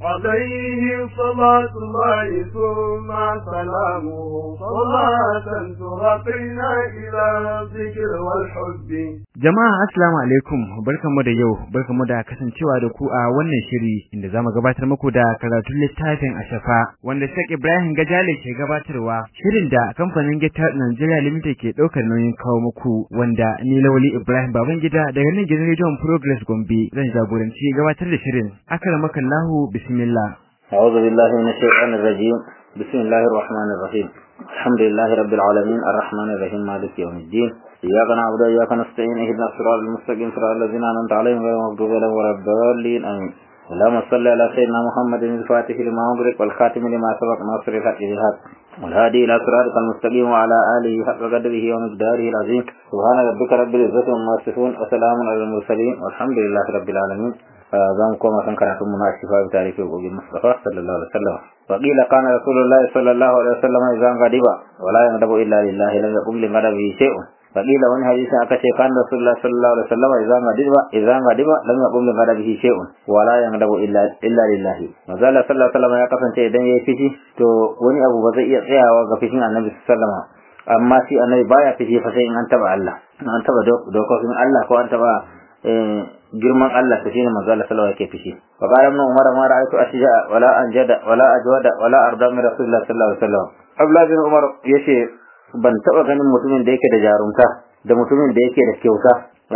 عليه صلاة الله ثم سلامه صلاة ترقينا إلى الذكر والحب Jama'a assalamu alaikum barkanmu da yau barkanmu da kasancewa da ku a wannan shiri inda zamu gabatar muku da karatun littafin Ashafa wanda Sheikh Ibrahim Gajale ke gabatarwa shirin da kamfanin Gita Nigeria Limited ke daukar nauyin kawo muku wanda ni Lawali Ibrahim Babangida daga nan gidan Radio Progress Gombe zan jagoranci gabatar da shirin akramakallahu bismillah أعوذ بالله من الشيطان الرجيم بسم الله الرحمن الرحيم الحمد لله رب العالمين الرحمن الرحيم مالك يوم الدين إياك نعبد وإياك نستعين اهدنا الصراط المستقيم صراط الذين أنعمت عليهم غير المغضوب عليهم ولا الضالين آمين اللهم صل على سيدنا محمد الفاتح لما أغلق والخاتم لما سبق ناصر الحق بالحق والهادي إلى صراطك المستقيم وعلى آله حق قدره ومقداره العظيم سبحان ربك رب العزة عما يصفون وسلام على المرسلين والحمد لله رب العالمين za mu koma kan karatun mu na shifa bi tarihi gogin Mustafa sallallahu alaihi wasallam wa qila kana rasulullah sallallahu alaihi wasallam idan gadiba wala yandabu illa lillahi lam yaqum li madabi shay'un wa qila wani hadisi aka ce kana rasulullah sallallahu alaihi wasallam idan gadiba idan gadiba lam yaqum li madabi shay'un wala yandabu illa illa lillahi manzala sallallahu alaihi wasallam ya kasance idan yayi fishi to wani abu ba zai iya tsayawa ga fishin annabi sallallahu alaihi wasallam amma shi annabi baya fishi fa sai in an taba Allah an taba dokokin Allah ko an taba girman Allah ta shine manzo Allah sallallahu alaihi fishi wa qala ibn umar ma ra'aytu ashja wala anjada wala ajwada wala arda min rasulullah sallallahu alaihi wasallam abdullah bin umar yace ban taba ganin mutumin da yake da jarumta da mutumin da yake da kyauta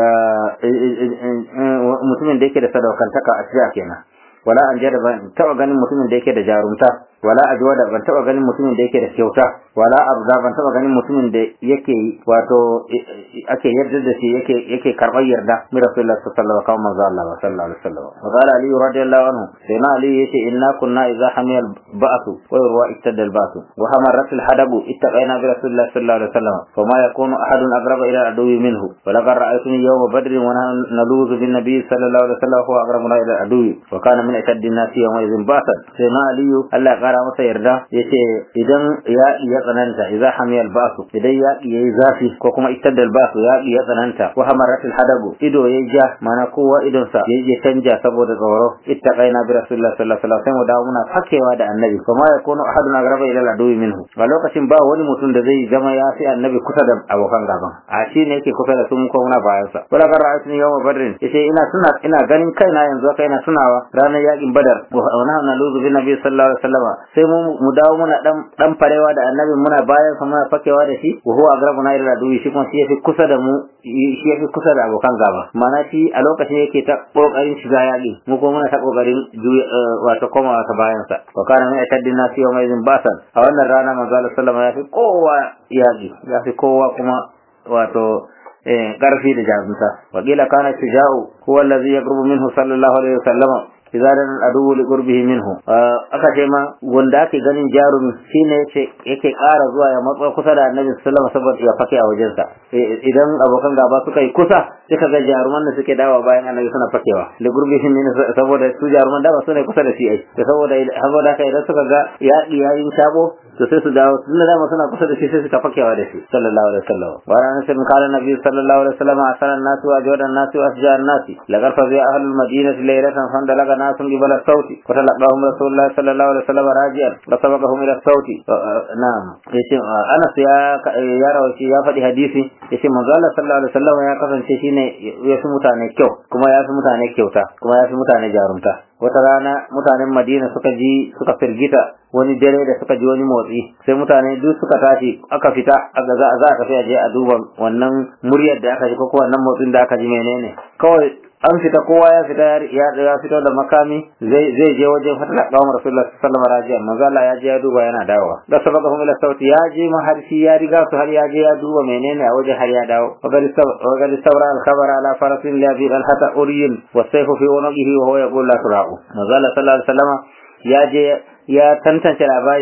mutumin da yake da sadaukantaka a cikin kenan wala anjada ban taba ganin mutumin da yake da jarumta wala ajwada ban taba ganin mutumin da yake da kyauta wala arda ban taba ganin mutumin da yake wato ake yarda da shi yake yake karɓar yarda mi rasulullah sallallahu alaihi wasallam Allah sallallahu alaihi wasallam wa qala ali radiyallahu anhu sayna ali yace inna kunna idza hamiyal ba'su wa yurwa ittadal ba'su wa hamarat al hadabu ittaqaina bi rasulullah sallallahu alaihi wasallam fa ma yakunu ahadun aqraba ila aduwi minhu wa laqad ra'aytuni yawma badrin wa naluzu bin nabiy sallallahu alaihi wasallam huwa aqrabuna ila aduwi wa kana min ashaddin nasi yawma idhin ba'san sayna ali Allah ya kara masa yarda yace idan ya iya tsananta idza hamiyal ba'su idan ya yayi zafi ko kuma ittadal ba'su ya iya tsananta wa hamarat al hadabu ido yayi ja mana kowa idon sa yayi canja saboda tsoro ittaqaina bi rasulullah sallallahu alaihi wasallam da muna fakewa da annabi kuma ya kono ahadun agraba ila al-aduwi minhu a lokacin ba wani mutum da zai zama ya fi annabi kusa da abokan gaban a shi ne yake kusa da su ko muna bayan sa wala kan ra'aytu yawma badrin yace ina tuna ina ganin kaina yanzu haka ina tunawa ranar yakin badar wa nahnu naluzu bi nabi sallallahu alaihi wasallam sai mu mu dawo muna dan dan farewa da annabi muna bayan sa muna fakewa da shi wa huwa agrabuna ila al-aduwi shi kuma shi yafi kusa da mu shi yafi kusa da abokan gaba mana shi a lokacin yake ta kokarin shiga yaƙi mu kuma muna ta kokarin wato komawa ta bayan sa wa kana min ashaddin nasi yawma idhin basan a wannan rana manzo Allah sallama ya fi kowa yaƙi ya fi kowa kuma wato ƙarfi da jarumta wa qila kana tijau huwa allazi yaqrubu minhu sallallahu alaihi wasallam idza dan adu li qurbihi minhu aka ce ma wanda ake ganin jarumi shine yace yake ƙara zuwa ya matsa kusa da annabi sallallahu alaihi wasallam saboda ya fake a wajen sa idan abokan gaba suka yi kusa suka ga jaruman da suke dawa bayan annabi suna fakewa li qurbihi minhu saboda su jaruman da ba su ne kusa da shi ai saboda saboda haka idan suka ga yaƙi yayin shabo to sai su dawo tunda dama suna kusa da shi sai suka fakewa da shi sallallahu alaihi wasallam wa ran sai kala nabi sallallahu alaihi wasallam asalan nasu wa jawadan nasu wa asjan nasi lagar fa zai ahlul madinati laylatan fandalaga nasun qibala sauti wa talaqahum rasulullah sallallahu alaihi wasallam rajian wa sabaqahum ila sauti na'am yace Anas ya ya rawaci ya faɗi hadisi yace manzo Allah sallallahu alaihi wasallam ya kasance shine ya fi mutane kyau kuma ya fi mutane kyauta kuma ya fi mutane jarumta wata rana mutanen Madina suka ji suka firgita wani dare da suka ji wani motsi sai mutane duk suka tashi aka fita aka za za a tafi a je a duba wannan muryar da aka ji ko wannan motsin da aka ji menene kawai an fita kowa ya fita ya ya fito da makami zai zai je wajen fatala kawon rasulullah sallallahu alaihi wasallam manzo Allah ya je ya duba yana dawowa da sabaka hum ila sauti ya je ma har shi ya riga su har ya je ya duba menene a wajen har ya dawo wa gal sabra al khabara ala farasin la bi al hata uriyin wa sayfu fi unuqihi wa huwa yaqul la turaqu manzo Allah sallallahu alaihi wasallam ya je ya tantance labari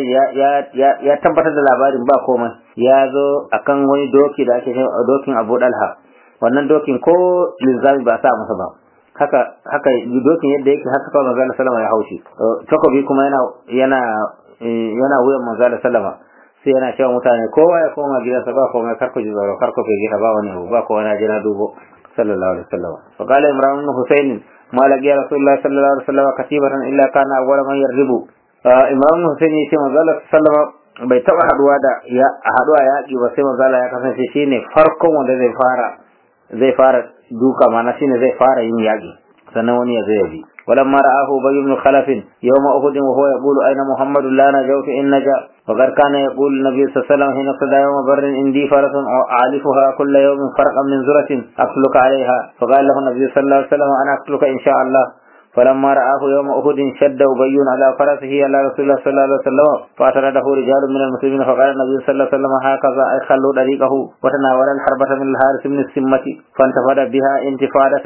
ya tabbatar da labarin ba komai ya zo akan wani doki da ake dokin Abu Dalha wannan dokin ko linzami ba sa masa ba haka haka dokin yadda yake haka kawai manzo sallama ya haushi takobi kuma yana yana yana wuyan manzo sallama sai yana cewa mutane kowa ya koma gidansa ba komai kar ku ji tsoro kar ku gida ba wani abu ba kowa na jira dubo sallallahu alaihi wasallam fa qala imran ibn husayn ma laqiya rasulullah sallallahu alaihi wasallam katibatan illa kana awwala man yarribu imran ibn husayn yace manzo Allah sallallahu bai taba haduwa da ya haduwa yaki ba sai manzo Allah ya kasance shine farkon wanda zai fara zai fara duka mana shine zai fara yin yaki sannan wani ya zai bi ولما رآه أبي بن خلف يوم أحد وهو يقول أين محمد لا نجوت إن نجا وقد كان يقول النبي صلى الله عليه وسلم حين ابتدى يوم بر عندي فرس أعلفها كل يوم فرقا من زرة أقتلك عليها فقال له النبي صلى الله عليه وسلم أنا أقتلك إن شاء الله فلما رآه يوم أحد شد أبي على فرسه على رسول الله صلى الله عليه وسلم فأترده رجال من المسلمين فقال النبي صلى الله عليه وسلم هكذا أي خلوا طريقه وتناول الحربة من الحارث من السمة فانتفض بها انتفادة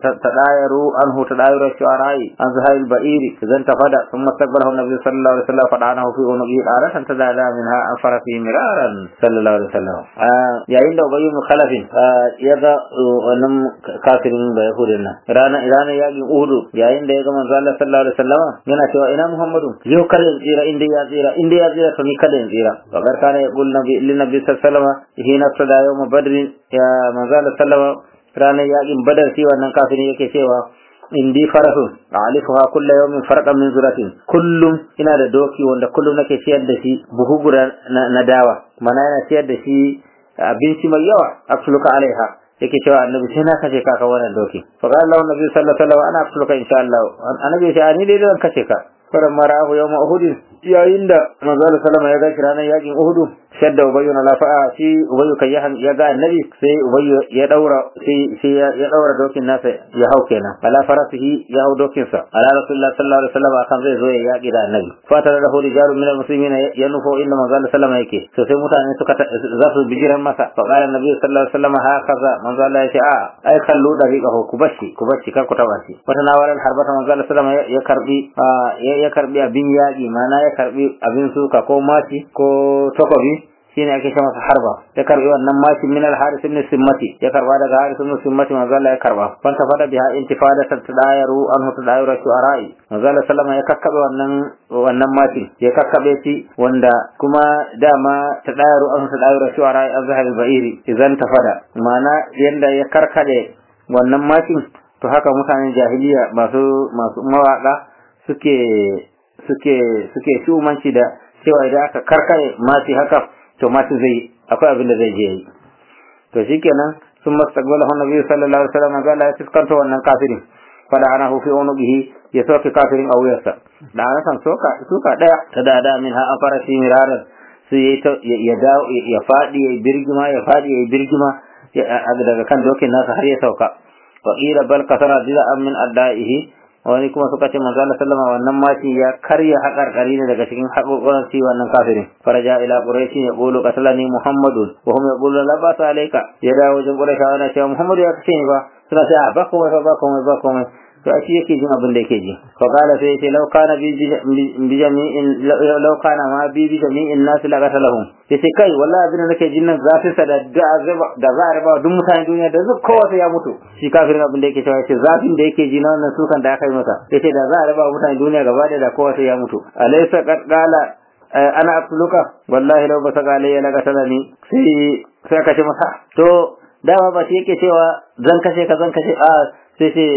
تدايروا عنه تداير الشعراء عن زهاء البئير إذا انتفض ثم استقبله النبي صلى الله عليه وسلم فدعنه في عنقه آرة تداعى منها عن فرسه مرارا صلى الله عليه وسلم يا عند أبي بن خلف يذا ونم كافرين بيهودنا رانا رانا يجي أهد يا yayin da ya ga manzo Allah sallallahu alaihi wasallam yana cewa ina Muhammadu yau kada in tsira inda ya tsira inda ya tsira to ni kada in tsira wa gar kana ya qul nabi lin nabi sallallahu alaihi wasallam hina tada yawm badr ya manzo Allah sallallahu ranar yakin badar shi wannan kafirin yake cewa indi farahu alifuha kulla yawmin farqan min zuratin kullum ina da doki wanda kullum nake ciyar da shi buhu guda na dawa mana yana ciyar da shi abinci mai yawa absoluka alaiha yake cewa annabi sai na kashe ka kan wannan doki fa qala lahu nabi sallallahu alaihi wasallam ana afsuluka insha Allah annabi sai ni dai zan kashe ka faran marahu yawm uhud yayin da manzo sallallahu ya ga ranar yakin uhud shadda ubayyu na lafa'a shi ubayyu kai ya ya ga annabi sai ubayyu ya daura sai sai ya daura dokin nasa ya hau kenan ala farasihi ya hau dokin sa ala rasulullah sallallahu alaihi wasallam akan zai zo ya yaki da annabi fatar da hori jaru min almuslimin ya nufo inda manzo sallallahu yake to sai mutane suka za su bijiran masa fa qala annabi sallallahu alaihi wasallam hakaza manzo Allah ya ce a ai kallu dariqahu ku bashi ku bashi kar ku taba shi wata nawaran harbata manzo sallallahu alaihi wasallam ya karbi ya karbi abin yaki mana ya karbi abin suka ko maci ko takobi shine ake ce masa harba ya karbi wannan mashi min al-haris ibn simmati ya karba daga haris ibn simmati manzo Allah ya karba fanta fada biha intifada tadayaru anhu tadayaru shu'ara'i manzo Allah sallama ya kakkabe wannan wannan mashi ya kakkabe shi wanda kuma dama tadayaru anhu tadayaru shu'ara'i azhar al-ba'iri idan tafada ma'ana yanda ya karkade wannan mashin to haka mutanen jahiliya masu masu mawaka suke suke suke shumanci da cewa idan aka karkare mashi haka to mashi zai akwai abin da zai je yi to shikenan sun mastaqbalahu annabi sallallahu alaihi wasallam ga Allah ya fiskanta wannan kafirin fada ana hu fi unubihi ya soke kafirin a wuyarsa da ana san soka suka daya ta da da min ha afara shi miraran sai ya dawo ya fadi ya birgima ya fadi ya birgima daga kan dokin nasa har ya sauka wa ila bal kasara dila min addaihi wani kuma suka ce manzo Allah sallama wannan maci ya karya haƙarƙari ne daga cikin haƙoƙon shi wannan kafirin faraja ila quraishi ya qulu qatalani muhammadun wa hum yaqulu la ba alayka ya dawo wajen quraishi ana cewa muhammadu ya kace ni ba suna cewa ba komai ba komai ba komai to a shi yake jin abin da yake ji fa qala sai yace law kana bi bi jami'in law kana ma bi bi jami'in nas la qatalahum yace kai wallahi abin da nake jin nan zafi sa da da za a raba duk mutanen duniya da duk kowa sai ya mutu shi kafirin abin da yake cewa yace zafin da yake ji na wannan sukan da aka yi masa yace da za a raba mutanen duniya gaba da da kowa sai ya mutu alaysa qad qala ana aqtuluka wallahi law basaka alayya la qatalani sai sai ka ce masa to dama ba shi yake cewa zan kashe ka zan kashe a sai ce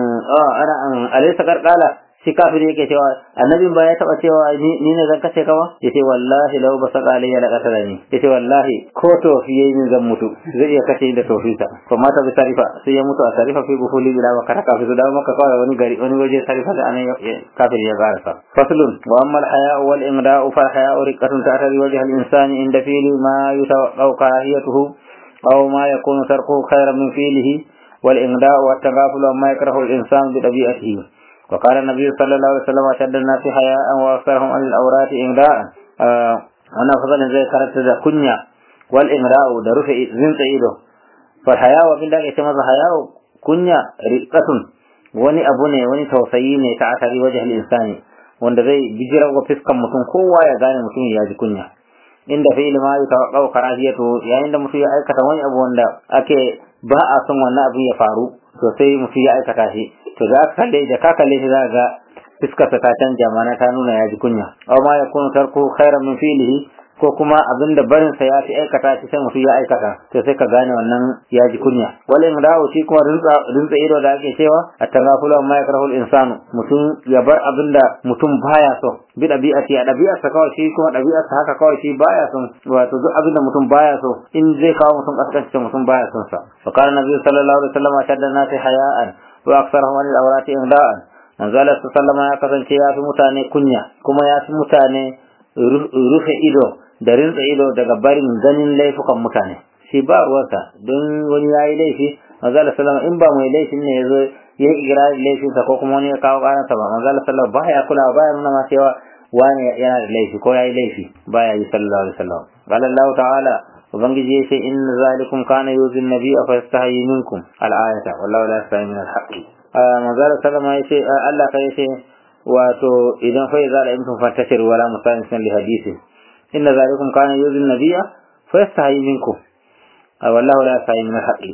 ana alaysa karkala shi kafir yake cewa annabin ba ya taba cewa ni ne zan kashe ka ba yace wallahi law basaka alayya la qatalani yace wallahi ko to yayi min zan mutu zai iya kashe da tofisa ko mata bi tarifa sai ya mutu a tarifa fi buhuli bila wa karaka fi da maka kawai wani gari wani waje tarifa da anan kafir ya garasa faslun wa amma al-haya wal imra'u fa al-haya riqatun ta'tari wajha al-insani inda fili ma yutawaqqa'u karahiyatuhu aw ma yakunu tarkuhu khayran min fi'lihi والإغداء والتغافل وما يكره الإنسان بطبيعته وقال النبي صلى الله عليه وسلم أشد الناس حياء وأكثرهم عن الأورات إغداء أنا فضل زي كانت ذا كنيا والإغداء درف زنت إيده فالحياء وبين ذلك يتمز حياء كنيا رقة wani abu ne wani tausayi ne ta asali wajen insani wanda zai bijirar wa fiskan mutum kowa ya gane mutum ya ji kunya inda fi ilma ya tawaqqau karahiyatu yayin da mutum ya aikata wani abu wanda ake ba a son wannan abin ya faru to sai mutum ya aikata shi to za ka kalle da ka kalle shi za ga fuskarsa ta canja mana ta nuna ya ji kunya aw ma yakunu tarku khairan min fi'lihi ko kuma abin da barin sa ya fi aikata shi sai mutum ya aikata to sai ka gane wannan ya ji kunya wala in dawo shi kuma rinsa rinsa ido da ake cewa at-tanafulu ma yakrahu al-insanu mutum ya bar abin da mutum baya so bi dabi'ati a dabi'arsa kawai shi kuma dabi'arsa haka kawai shi baya son wato duk abin da mutum baya so in zai kawo mutum kaskanci mutum baya son sa fa kana nabi sallallahu alaihi wasallam shadda nasi haya'an wa aksarahum al-awrati imda'an manzala sallama ya kasance ya fi mutane kunya kuma ya fi mutane rufe ido da rinsa ido daga barin ganin laifukan mutane shi ba ruwansa don wani ya yi laifi manzala sallama in ba mai laifin ne ya zo ya yi igirarin laifinsa ko kuma wani ya kawo karansa ba manzala sallama ba ya kula ba ya nuna ma cewa wani yana da laifi ko ya yi laifi ba ya yi sallallahu alaihi wasallam qala Allah ta'ala ubangiji ya ce inna zalikum kana yuzin nabiyya fa yastahi minkum al-ayata wallahu la yastahi min al-haqqi manzala sallama ya ce Allah ka ya ce wato idan fa ya zala imtum fantashiru wala musayin li hadisi inna zalikum kana yuzin nabiyya fa yastahi minkum wallahu la yastahi min al-haqqi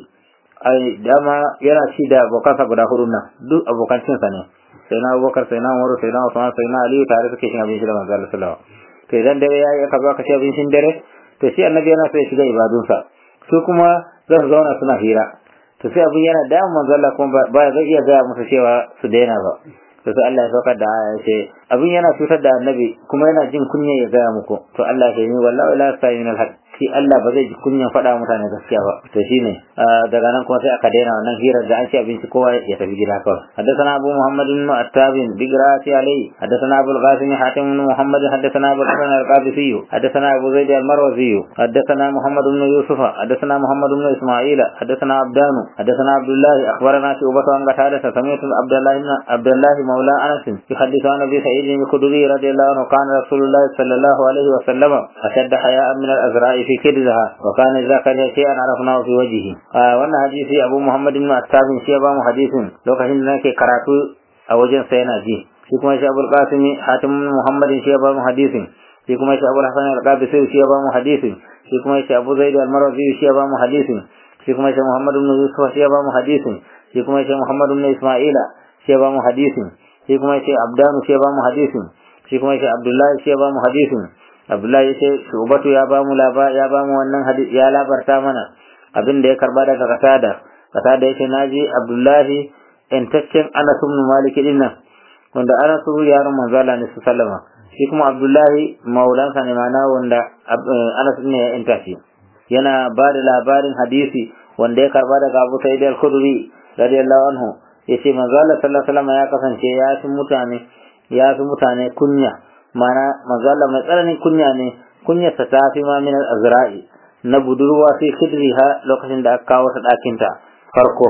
ai dama yana ci da abokansa guda hudu nan duk abokan cinsa ne sai na abubakar sai na umaru sai na usman sai na aliyu tare suke cin abinci da manzo Allah sallallahu alaihi to idan dare yayi aka zo aka ci abincin dare to shi annabi yana so ya shiga ibadunsa su kuma za su zauna suna hira to sai abin yana da manzo Allah kuma ba zai iya gaya musu cewa su daina ba to sai Allah ya saukar da aya ce abin yana cutar da annabi kuma yana jin kunya ya gaya muku to Allah ya ce ni wallahi la sa'in al shi Allah ba zai ji kunyan faɗa mutane gaskiya ba to shine daga nan kuma sai aka daina wannan hirar da an ci abinci kowa ya tafi gida kawai haddathana abu muhammad bin attabin bigrati alayhi haddathana abu al-qasim hatim bin muhammad haddathana abu hasan al-qabisi haddathana abu zaid al-marwazi haddathana muhammad bin yusuf haddathana muhammad bin isma'il haddathana abdan haddathana abdullah akhbarana شعبة عن قتادة سمعت عبد الله عبد الله مولى انس يحدث عن ابي سعيد الخدري رضي الله عنه كان رسول الله صلى الله عليه وسلم اشد حياء من الازراء في كدرها وكان إذا كان شيئا عرفناه في وجهه wannan hadisi Abu Muhammad bin Attab shi ya ba mu hadisin lokacin da nake karatu a wajen sa yana ji shi kuma shi Abul Qasim Hatim Muhammad shi ya ba mu hadisin shi kuma shi Abul Hasan al-Qabisi shi ya ba mu hadisin shi kuma shi Abu Zaid al-Marwazi shi ya ba mu hadisin shi kuma shi Muhammad bin Yusuf shi ya ba mu hadisin shi kuma shi Muhammad bin Isma'ila shi ya ba mu hadisin shi kuma shi Abdan shi ya ba mu hadisin shi kuma shi Abdullah shi ya ba mu hadisin Abdullahi ya ce Shubatu ya ba mu laba ya ba mu wannan hadisi ya labarta mana abin da ya karba daga Qatada Qatada yace naji Abdullahi entaccen Anas ibn Malik din nan wanda Anas yaron manzo Allah ne sallama shi kuma Abdullahi maulansa ne mana wanda Anas ne ya enta shi yana ba da labarin hadisi wanda ya karba daga Abu Sa'id al-Khudri radiyallahu anhu yace manzo Allah sallallahu alaihi wasallam ya kasance ya fi mutane ya fi mutane kunya mana manzala mai tsananin kunya ne kunyarsa ta fi ma min azra'i na budurwa sai khidriha lokacin da aka kawo ta ɗakin ta farko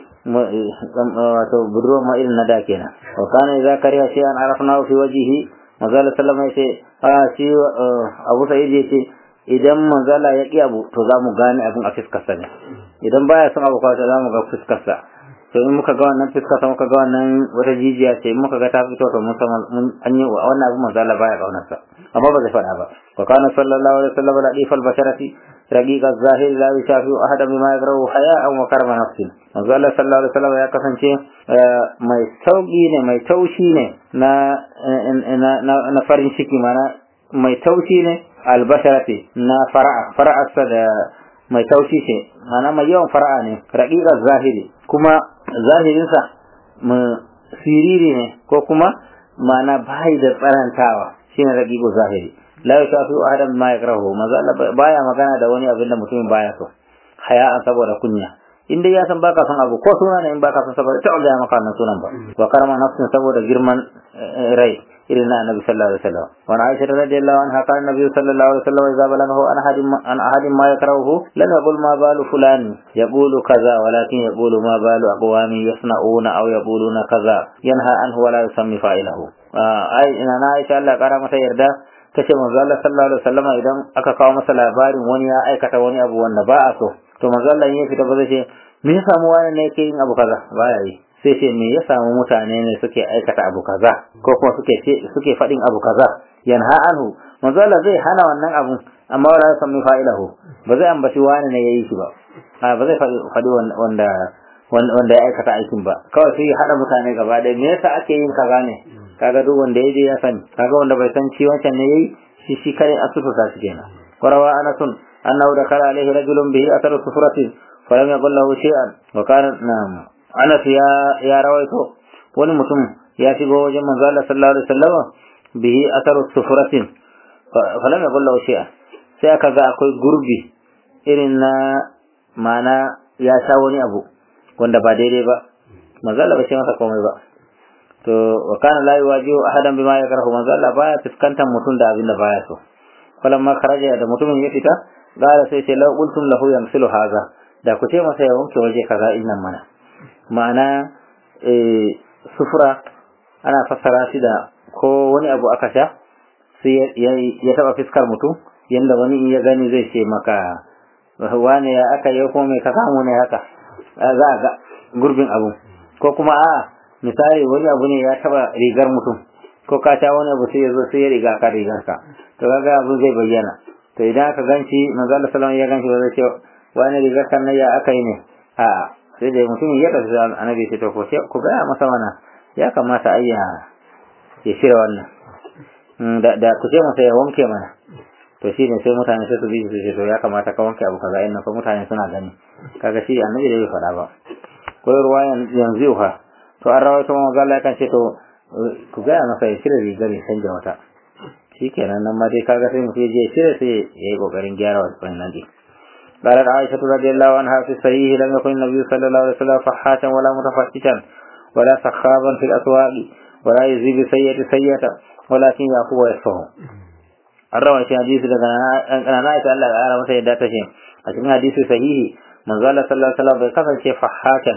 wato budurwa ma irin na da kenan wa kana idza kariha shay'an arafnahu fi wajhihi manzala sallama yace a shi Abu Sa'id yace idan manzala ya ki abu to za mu gane abin a fiskarsa ne idan baya son abu kawai za mu ga fiskarsa to in muka ga wannan fiska ta muka ga wannan wata jijiya ce in muka ga ta fito to mun san mun an yi wannan abu manzo Allah baya kaunar sa amma ba zai faɗa ba wa kana sallallahu alaihi wasallam ladif al-basharati raqiq az-zahir la yashafi ahad bima yakrahu haya'an wa karma nafsin manzo Allah sallallahu alaihi wasallam ya kasance mai sauki ne mai taushi ne na na farin ciki mana mai taushi ne al-basharati na fara'a fara'arsa da mai taushi ce mana mai yawan fara'a ne raqiqaz zahiri kuma zahirinsa siriri ne ko kuma mana bai da tsarantawa shine raqiqu zahiri la yashafi ahadan ma yakrahu maza baya magana da wani abin da mutumin baya so haya'an saboda kunya in dai ya san baka son abu ko suna ne in baka son saboda ta ga maka wannan sunan ba wa karama nafsin saboda girman rai irin na annabi sallallahu alaihi wasallam wa aisha radhiyallahu anha kana annabi sallallahu alaihi wasallam idza balaghahu an ahadin an ahadin ma yakrahu lam yaqul ma balu fulan yaqulu kaza walakin yaqulu ma balu aqwami yasna'una aw yaquluna kaza yanha anhu wa la yusammi fa'ilahu ai ina na aisha Allah kara mata yarda tace manzo Allah sallallahu alaihi wasallam idan aka kawo masa labarin wani ya aikata wani abu wanda ba a so to manzo Allah ya fita ba zai ce me ya samu wani ne yake yin abu kaza baya yi sai ce me ya samu mutane ne suke aikata abu kaza ko kuma suke suke faɗin abu kaza yanha anhu manzo Allah zai hana wannan abun amma wala sami fa'ilahu ba zai ambaci wani ne yayi shi ba a ba zai faɗi wanda wanda ya aikata aikin ba kawai sai ya hada mutane gaba ɗaya me yasa ake yin kaza ne kaga duk wanda ya je ya sani kaga wanda bai san ci wancan ne yayi shi shi kare a sutura shi kenan warawa anasun annahu dakala alaihi rajulun bihi atharu sufratin falam yaqul lahu shay'an wa kana na'am anas ya ya rawaito wani mutum ya shigo wajen manzo Allah sallallahu alaihi wasallam bihi atharu sufratin falam yaqul lahu shay'an sai aka ga akwai gurbi irin na mana ya sha wani abu wanda ba daidai ba manzo Allah bai ce masa komai ba to wa kana la yuwajihu ahadan bima yakrahu manzo Allah baya fuskantar mutum da abin da baya so falamma kharaja da mutumin ya fita gara sai ce law qultum lahu yamsilu haza da ku ce masa ya wanke waje kaza innan mana ma'ana eh sufura ana fassara shi da ko wani abu aka sha sai ya taba fiskar mutum yanda wani in ya gani zai ce maka wane ya aka yi ko mai ka samu ne haka za a ga gurbin abu ko kuma a misali wani abu ne ya taba rigar mutum ko ka sha wani abu sai ya zo sai ya riga ka rigar ka to kaga abu zai bayyana to idan aka ganci manzo Allah sallallahu ya ganci ba zai ce wani rigar kan ya aka yi ne a sai da mutum ya tafi annabi ce to ko sai ku ga masa mana ya kamata ayya ya shirya wannan da da ku ce masa ya wanke mana to shi ne sai mutane sai su bi su ce to ya kamata ka wanke abu kaza inna fa mutane suna gani kaga shi annabi da bai faɗa ba ko ruwayan yanzu ha to an rawaito manzo Allah kan ce to ku ga masa ya shirya rigar ya canja wata shikenan nan ma dai kaga sai mutum je shirya sai ya yi kokarin gyara wannan din قالت عائشة رضي الله عنها في الصحيح لم يكن النبي صلى الله عليه وسلم فحاشا ولا متفحشا ولا سخابا في الأسواق ولا يزيد سيئة سيئة ولكن يعفو ويصفه الروى في حديث أنا نائت الله تعالى متى يدات شيء أشمي حديث صحيح من قال صلى الله عليه وسلم بكثر شيء فحاشا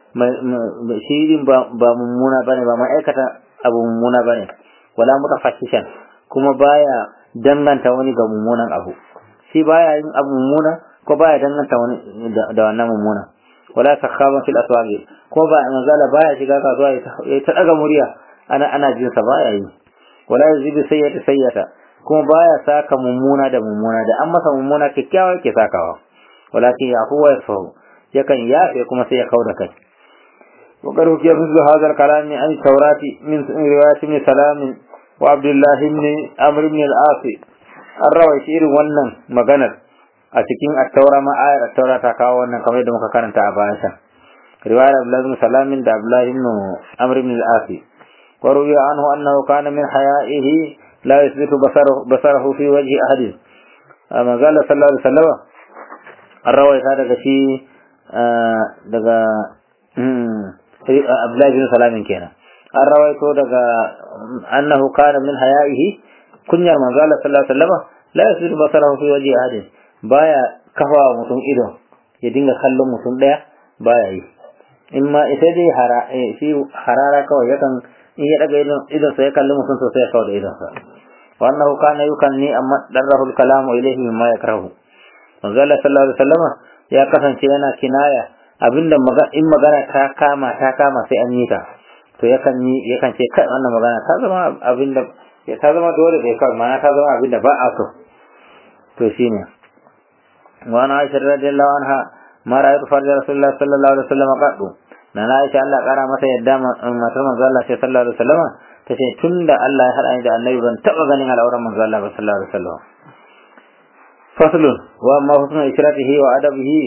shirin ba mummuna bane ba ma'aikata abu mummuna bane wala mutafashishan kuma baya danganta wani ga mummunan abu shi baya yin abu mummuna ko baya danganta wani da wannan mummuna wala takhaban fil aswaqi ko ba manzala baya shiga kasuwa ya ta daga murya ana ana jin sa baya yi wala yazidu sayyata sayyata kuma baya saka mummuna da mummuna da an masa mummuna kikkiawa yake sakawa walakin yafu wa yafahu yakan yafe kuma sai ya kauda kai وقد حكي مثل هذا الكلام عن التوراة من رواية ابن سلام وعبد الله بن عمرو بن العاص الروي شير wannan maganar a cikin at-taura ma ayar at-taura ta kawo wannan kamar yadda muka karanta a bayan sa riwayar Abdullah ibn Salam da Abdullah ibn Amr ibn al-As wa ruwiya anhu annahu kana min haya'ihi la yasbitu basaruhu basarahu fi wajhi ahad amma qala sallallahu alaihi wasallam ar-rawai daga shi daga Abdullahi bin Salamin kenan an rawaito daga annahu kana min haya'ihi kunyar manzo Allah sallallahu alaihi wasallam la yasiru basarahu fi wajhi ahadin baya kafa mutum ido ya dinga kallon mutum daya baya yi in ma ita dai hara shi harara kawai yakan in ya daga idon idon sa ya kalli mutum sosai ya kawo da idon sa wa annahu kana yukanni amma darrahu al-kalamu ilayhi mimma yakrahu manzo Allah sallallahu alaihi wasallam ya kasance yana kinaya abinda in magana ta kama ta kama sai an yi ta to yakan yi yakan ce kai wannan magana ta zama abinda ta zama dole sai kai mana ta zama abinda ba a so to shine wa ana aisha radiyallahu anha ma ra'aytu farja rasulullah sallallahu alaihi wasallam qaddu na na aisha Allah kara mata yadda matar manzo Allah sai sallallahu alaihi wasallam tace tunda Allah ya hada ni da annabi ban taba ganin al'auran manzo Allah sallallahu alaihi wasallam faslun wa ma husnu isratihi wa adabihi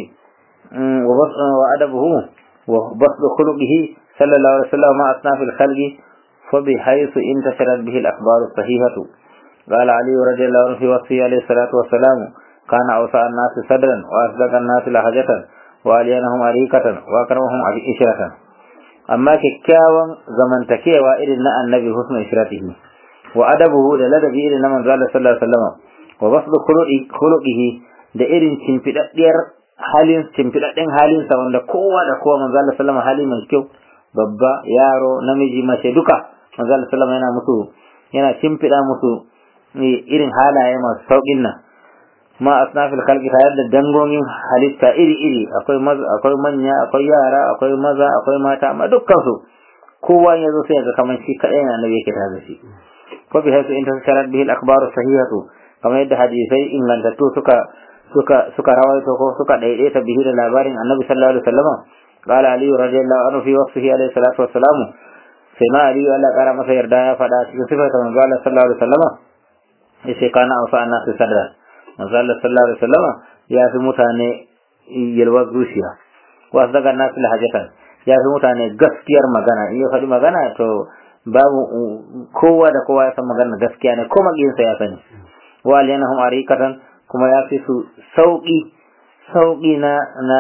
وأدبه وبسط خلقه صلى الله عليه وسلم مع أصناف الخلق فبحيث انتشرت به الأخبار الصحيحة قال علي رضي الله عنه في وصفه عليه الصلاة والسلام كان أوسع الناس صدرا وأصدق الناس لهجة وألينهم أريكة وأكرمهم إشرة أما ككاوا زمن تكيوا إلى النبي حسن إشرته وأدبه للدبي إلى من قال صلى الله عليه وسلم وبسط خلقه da irin cimfiɗaɗɗiyar halin cimfiɗaɗɗen halinsa wanda kowa da kowa manzo Allah sallama hali mai kyau babba yaro namiji mace duka manzo Allah sallama yana musu yana cimfiɗa musu irin halaye masu sauƙin nan ma asnafil khalqi tare da dangogin halitta iri iri akwai maza akwai manya akwai yara akwai maza akwai mata amma dukkan su kowa ya zo sai ga kamar shi kadai na nabi yake tare da shi ko bi haisu in tasarat bihi al-akhbaru sahihatu kamar yadda hadisai ingantattu suka suka suka rawaito ko suka daidaita bihi da labarin annabi sallallahu alaihi wasallam qala ali radiyallahu anhu fi waqtihi alaihi salatu wassalam sai ma ali Allah kara masa yarda ya fada cikin sifar manzo Allah sallallahu alaihi wasallam yace kana awsa annasu sadra manzo Allah sallallahu alaihi wasallam ya fi mutane yalwar zuciya wa daga nasu lahajatan ya fi mutane gaskiyar magana in ya faɗi magana to babu kowa da kowa ya san magana gaskiya ne ko magiyinsa ya sani wa aliyanahum arikatan kuma ya fi su sauki sauki na na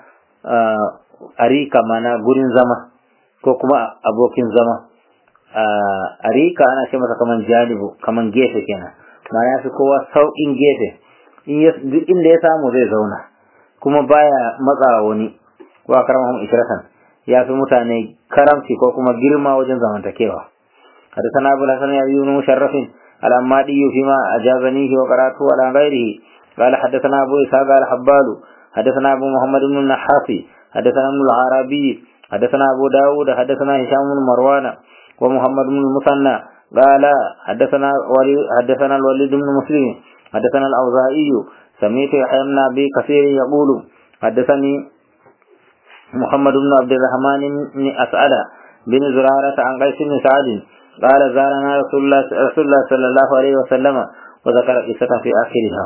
arika mana gurin zama ko kuma abokin zama arika ana ce masa kaman janibu kaman gefe kenan ma ya fi kowa sauƙin gefe duk inda ya samu zai zauna kuma baya matsawa wani wa karamahum isratan ya fi mutane karamci ko kuma girma wajen zamantakewa حدثنا أبو الحسن أبي بن مشرف الأمادي فيما أجازنيه وقرأته على غيره قال حدثنا أبو إسحاق الحبال حدثنا أبو محمد بن النحاسي حدثنا ابن العربي حدثنا أبو داود حدثنا هشام بن مروان ومحمد بن المثنى قال حدثنا ولي حدثنا الوليد بن مسلم حدثنا الأوزاعي سمعت يحيى بن أبي كثير يقول حدثني محمد بن عبد الرحمن بن أسعد بن زرارة عن قيس بن سعد قال زارنا رسول الله, رسول الله صلى الله عليه وسلم وذكر قصة في آخرها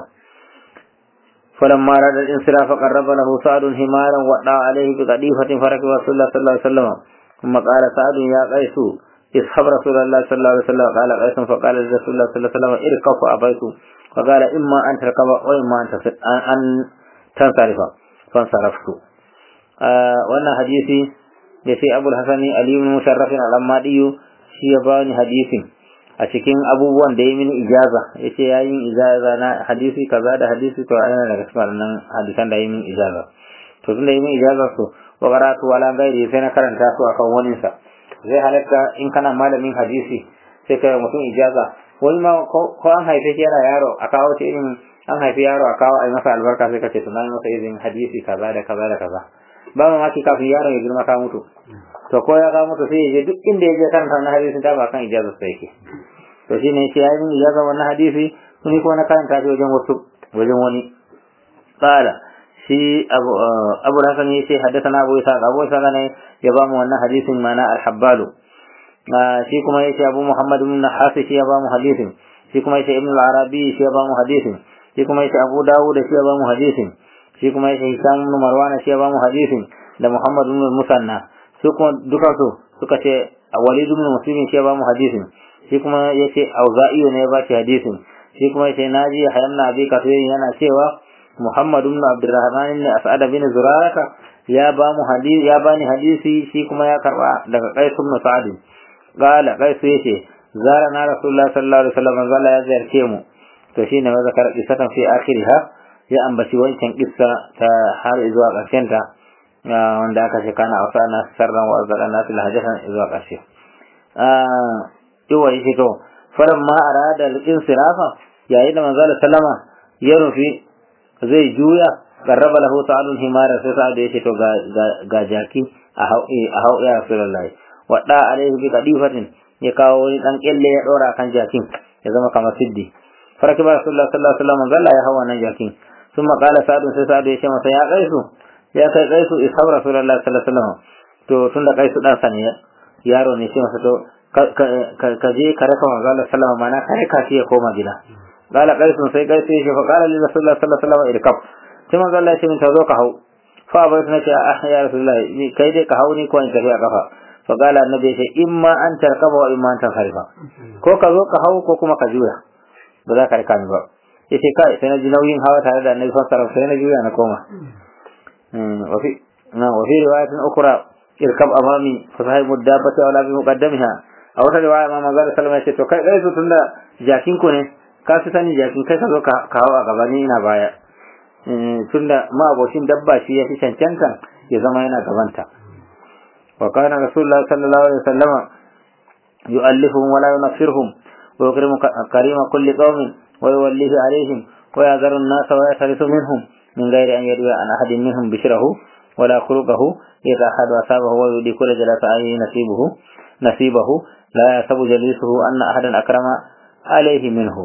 فلما أراد الانصراف قرب له سعد همارا وضع عليه بقديفة فركب رسول الله صلى الله عليه وسلم ثم قال سعد يا قيس اصحب رسول الله صلى الله عليه وسلم قال قيس فقال لرسول الله صلى الله عليه وسلم اركب فأبيت فقال إما أن تركب وإما أن أن تنصرف فانصرفت آه وانا حديثي يسي أبو الحسن علي بن مشرف الأمادي shi ya bani hadisin a cikin abubuwan da ya mini ijaza ya ce ya yi ijaza na hadisi kaza da hadisi to ana daga cikin wannan hadisan da ya mini ijaza to tun da ya mini ijaza su wa karatu wala gairi sai na karanta su akan wani sa zai halatta in kana malamin hadisi sai kai mutum ijaza wani ma ko an haife shi yana yaro a kawo ce irin an haifi yaro a kawo a yi masa albarka sai ka ce tunanin masa izin hadisi kaza da kaza da kaza ba mamaki kafin yaron ya girma ka mutu to ko ya kawo mutu sai ya je duk inda ya je karanta wannan hadisin ta ba kan ijazar sa yake to shine yake ya yi ijaza wannan hadisi ni kuma na karanta shi wajen wasu wajen wani qala shi abu abu hasan yace haddathana abu isa abu isa ne ya ba mu wannan hadisin mana al-habbalu shi kuma yace abu muhammad ibn hasi shi ya ba mu hadisin shi kuma yace ibn al-arabi shi ya ba mu hadisin shi kuma yace abu dawud shi ya ba mu hadisin shi kuma yace hisham ibn marwan shi ya ba mu hadisin da muhammad ibn musanna su kuma duka su suka ce walid ibn muslim shi ya ba mu hadisin shi kuma yace auza'i ne ya ba shi hadisin shi kuma yace naji hayamna abi kafir yana cewa muhammad ibn abdurrahman ibn as'ad bin zuraraka ya ba mu hadisi ya bani hadisi shi kuma ya karba daga qais ibn sa'd qala qais yace zara na rasulullah sallallahu alaihi wasallam zalla ya ziyarce mu to shine wa zakar qissatan fi akhiriha ya ambaci wancan kissa ta har zuwa ƙarshen ta wanda aka ce kana a na sarran wa azara na fil hajatan zuwa ƙarshe iwa yake to faran ma arada al-insirafa yayin da manzo sallama ya rufi zai juya qarraba lahu ta'alun himara sai sa da yake to ga ga jaki a hau a hau ya rasulullahi wadda alaihi bi qadifatin ya kawo wani dan kelle ya dora kan jakin ya zama kamar siddi farakiba rasulullahi sallallahu alaihi wasallam zalla ya hawa nan jakin ثم قال سعد sai sa'ad ya ce masa ya kaisu ya kai kaisu ishab rasulullahi sallallahu alaihi wasallam to tunda kaisu dan sani yaro ne shi masa to ka je ka raka manzo Allah sallallahu mana ka raka shi ya koma gida qala kaisu sai kaisu ya ce fa qala li rasulullahi sallallahu alaihi wasallam irkab sai manzo Allah ya ce min ta zo ka hau fa bai tana ce ah ya rasulullahi ni kai dai ka hau ni ko in tafi a kafa fa qala annabi ya ce imma an tarkaba wa imma an tanharifa ko ka zo ka hau ko kuma ka juya ba za ka rika ni ba yace kai sai na ji nauyin hawa tare da annabi sallallahu alaihi sai na juya na koma wa fi na wa fi riwayatin ukhra irkab amami fa sahibu dabbati wala bi muqaddamiha a wata riwaya ma manzo sallallahu alaihi to kai kai su tunda jakin ku ne ka fi sani jakin kai ka zo ka hawa gaba ni ina baya tunda ma abocin dabba shi ya fi cancanta ya zama yana gabanta wa kana rasulullah sallallahu alaihi wasallam yu'allifuhum wala yunaffirhum wa yukrimu karima kulli qaumin ويوليه عليهم ويعذر الناس ويحرس منهم من غير أن يروي عن أحد منهم بشره ولا خلقه إذا أحد أصابه ويؤدي كل جلس عليه نصيبه نصيبه لا يحسب جليسه أن أحدا أكرم عليه منه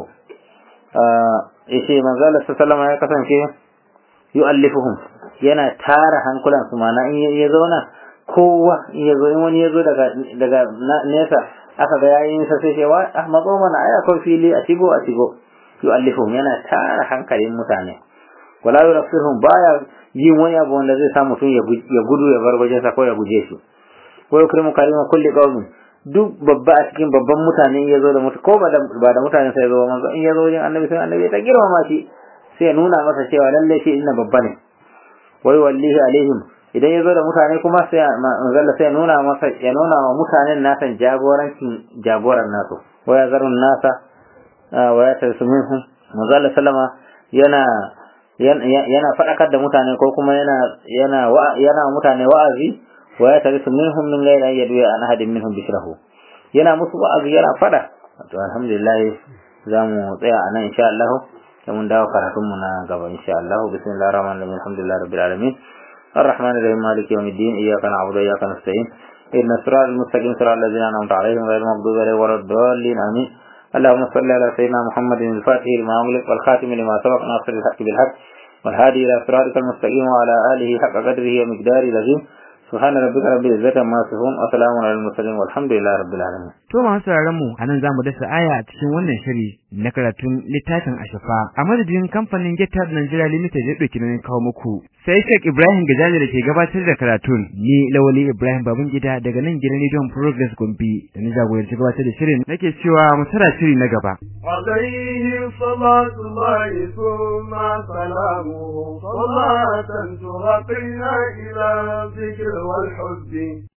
ishe manzo Allah sallallahu ya kasance yu'allifuhum yana tara hankulan su mana in ya zauna kowa in ya zo in wani ya zo daga daga nesa aka ga yayin sa sai cewa ah mazo mana aya ko fili a shigo a shigo yu'allifuhum yana tara hankalin mutane wala yurafihum baya yin wani abu wanda zai sa mutum ya gudu ya bar wajensa ko ya guje shi ko yukrimu kalima kulli qaumin duk babba a cikin babban mutane ya zo da mutu ko ba da mutane sai ya zo manzo in ya zo wajen annabi sai annabi ta girmama shi sai ya nuna masa cewa lalle shi inna babba ne wai wallahi alaihim idan ya zo da mutane kuma sai manzalla sai ya nuna masa ya nuna wa mutanen nasa jagorancin jagoran nasu wa ya zarun nasa wa ya tarsu minhum manzalla sallama yana yana faɗakar da mutane ko kuma yana yana yana mutane wa'azi wa ya tarisu minhum min ghayri an yadwi an ahadin minhum bishrahu yana musu wa'azi yana fada to alhamdulillah zamu tsaya anan insha Allah sai mun dawo karatun mu na gaba insha Allah bismillahir rahmanir rahim alhamdulillah rabbil alamin الرحمن الرحيم مالك يوم الدين إياك نعبد وإياك نستعين إن الصراط المستقيم صراط الذين أنعمت عليهم غير المغضوب عليهم ولا الضالين آمين اللهم صل على سيدنا محمد الفاتح لما أغلق والخاتم لما سبق ناصر الحق بالحق والهادي إلى صراطك المستقيم وعلى آله حق قدره ومقداره العظيم سبحان ربك رب العزة عما يصفون وسلام على المرسلين والحمد لله رب العالمين To masu sauraron mu anan zamu dasa aya a cikin wannan shiri na karatun littafin Ashafa a madadin kamfanin Getar Nigeria Limited ya dauki nan kawo muku sai Sheikh Ibrahim Gajaji da ke gabatar da karatun ni Lawali Ibrahim Babangida daga nan gidan Radio Progress Gombe da ni jagoranci gabatar da shirin nake cewa mu tara shiri na gaba عليه صلاة الله ثم سلامه صلاة ترقينا إلى الذكر والحب